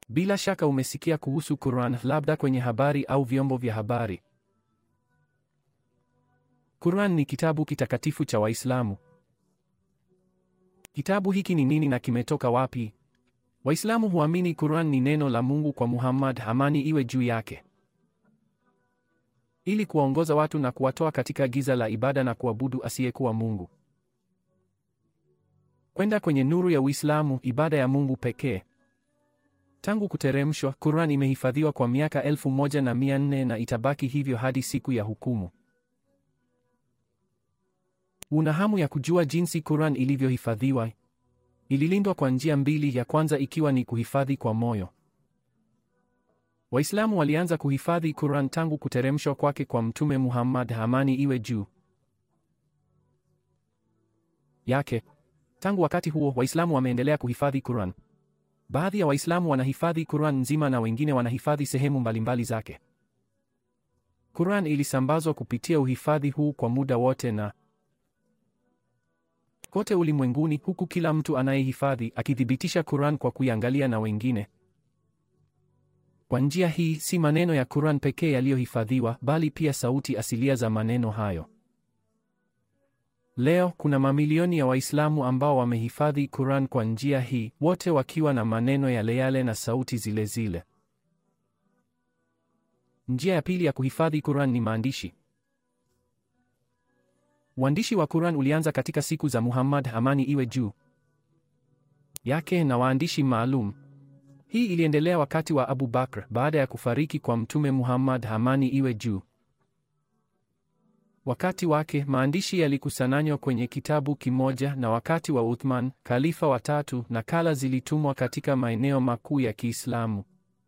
Bila shaka umesikia kuhusu Quran, labda kwenye habari au vyombo vya habari. Quran ni kitabu kitakatifu cha Waislamu. Kitabu hiki ni nini na kimetoka wapi? Waislamu huamini Quran ni neno la Mungu kwa Muhammad, amani iwe juu yake, ili kuwaongoza watu na kuwatoa katika giza la ibada na kuabudu asiyekuwa Mungu kwenda kwenye nuru ya Uislamu, ibada ya Mungu pekee. Tangu kuteremshwa, Quran imehifadhiwa kwa miaka elfu moja na mia nne na itabaki hivyo hadi siku ya hukumu. Una hamu ya kujua jinsi Quran ilivyohifadhiwa? Ililindwa kwa njia mbili, ya kwanza ikiwa ni kuhifadhi kwa moyo. Waislamu walianza kuhifadhi Quran tangu kuteremshwa kwake kwa Mtume Muhammad, amani iwe juu yake. Tangu wakati huo, Waislamu wameendelea kuhifadhi Quran. Baadhi ya Waislamu wanahifadhi Quran nzima na wengine wanahifadhi sehemu mbalimbali zake. Quran ilisambazwa kupitia uhifadhi huu kwa muda wote na kote ulimwenguni, huku kila mtu anayehifadhi akithibitisha Quran kwa kuiangalia na wengine. Kwa njia hii, si maneno ya Quran pekee yaliyohifadhiwa, bali pia sauti asilia za maneno hayo. Leo kuna mamilioni ya Waislamu ambao wamehifadhi Quran kwa njia hii, wote wakiwa na maneno yale yale na sauti zile zile. Njia ya pili ya kuhifadhi Quran ni maandishi. Uandishi wa Quran ulianza katika siku za Muhammad, amani iwe juu yake, na waandishi maalum. Hii iliendelea wakati wa Abu Bakr baada ya kufariki kwa Mtume Muhammad, amani iwe juu wakati wake maandishi yalikusanywa kwenye kitabu kimoja, na wakati wa Uthman, khalifa wa tatu, nakala zilitumwa katika maeneo makuu ya Kiislamu,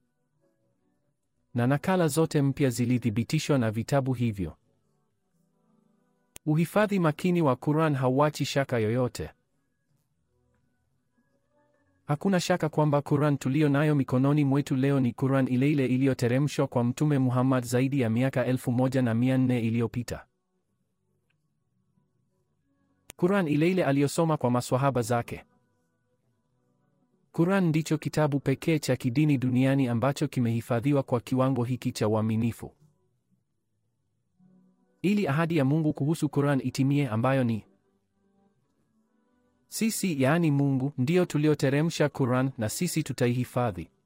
na nakala zote mpya zilithibitishwa na vitabu hivyo. Uhifadhi makini wa Quran hauachi shaka yoyote. Hakuna shaka kwamba Quran tuliyo nayo mikononi mwetu leo ni Quran ile ile iliyoteremshwa kwa Mtume Muhammad zaidi ya miaka elfu moja na mia nne iliyopita. Quran ile ile aliyosoma kwa maswahaba zake. Quran ndicho kitabu pekee cha kidini duniani ambacho kimehifadhiwa kwa kiwango hiki cha uaminifu. Ili ahadi ya Mungu kuhusu Quran itimie ambayo ni sisi, yaani Mungu, ndiyo tulioteremsha Quran na sisi tutaihifadhi.